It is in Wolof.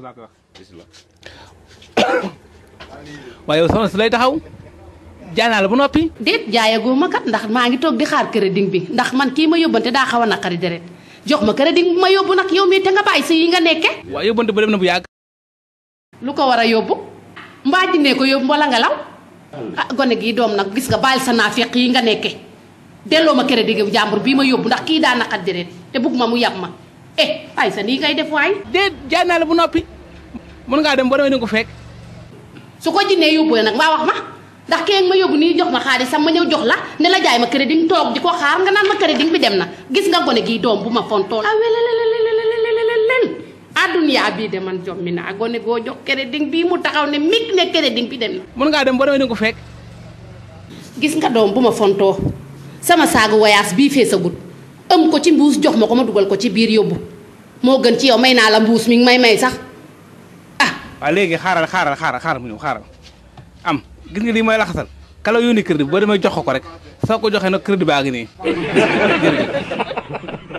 laa koy wax bisimilah. waaye yow soxna si lay taxaw jaay naa la ba noppi déet jaayagoo ma kat ndax maa ngi toog di xaar crédit bi ndax man kii ma yóbbante daa xaw a naqari deret jox ma crédit bi ma yóbbu nag yow mii te nga bàyyi sa yi nga nekke waaye yóbbante ba dem na bu yàgg lu ko war a yóbbu mbaa jinne ko yóbbu wala nga law ah gone gii doom nag gis nga bàyyil sa naafiq yi nga nekke delloo ma crédit gi jàmbur bii ma yóbbu ndax kii daa naqari deret te bugg ma mu yàb ma eh ay sa nii ngay def waay déet jaay naa la ba noppi mën ngaa dem ba demee ni ko fekk su ko jinnee yóbbu nag mbaa wax ma ndax kee ma yóbbu nii jox ma xaalis sam ma ñëw jox la ne la jaay ma crédit toog di ko xaar nga naan ma crédit bi dem na gis nga gone gii doom bu ma fontoon ah welelelelelelelelelel adduniyaa bii de man jommi naa gone goo jox crédit bii mu taxaw ne mig ne crédit bi dem na mën ngaa dem ba demee ni ko fekk gis nga doom bu ma fontoo sama saagu voyage bii fee sa gut ëm ko ci mbuus jox ma ko ma dugal ko ci biir yóbbu moo gën ci yow may naa la mbuus mi ngi may may sax ah waaw léegi xaaral xaaral xaaral xaaral mu ñëw xaaral am gis nga lii mooy laxasal kala yónni crédit boo demee jox ko ko rek soo ko joxee nag crédit baa ngi nii jërëjëf